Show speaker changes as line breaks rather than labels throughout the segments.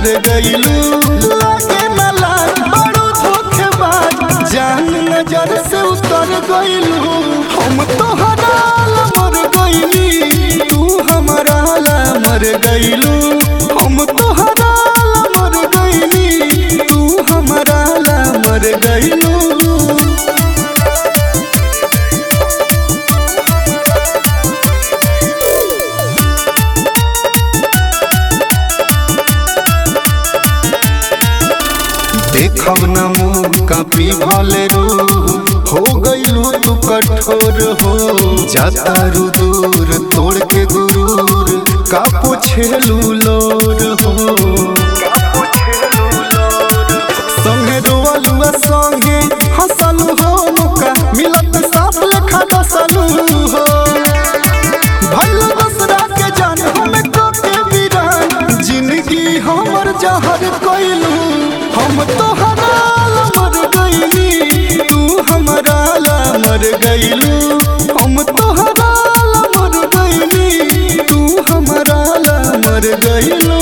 मर गईलू लागे न लाग बड़ो धोखेबाज जान नजर से उतर गईलू हम तोहरा ला मर गईली तू हमारा ला मर गईलू हम तोहरा ला मर गईली तू हमारा ला मर गईलू देखब न मुँह कापी भले रू हो गईलू तू कठोर हो जाता रू दूर तोड़ के गुरूर का पोछेलू लोर हो संगे रोवलुआ संगे हंसलू हो मौका मिलत साफ लेखा दसलू हो भइल दसरा के जान हमें को के वीरान जिंदगी हमर जहर कइलू हम तोहरा ला मर गइली तू हमरा ला मर गइलू हम तोहरा ला मर गइली तू हमरा ला मर गइलू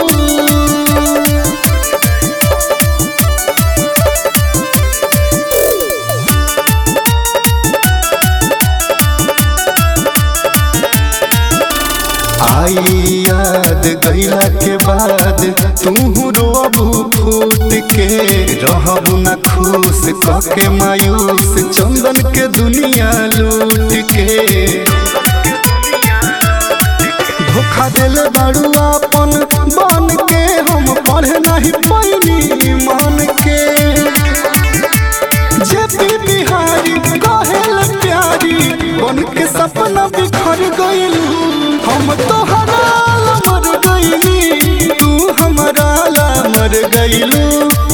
आई याद गईला के बाद तू रोबू फूट के रहबू न खुश कके मायूस चंदन के दुनिया लूट के धोखा दिल बाड़ू अपन बन के हम पढ़े नहीं पैनी मन के जेपी बिहारी कहेल प्यारी बन के सपना बिखर गइलू हम तोहरा ला मर गइली तू हमरा ला मर गइलू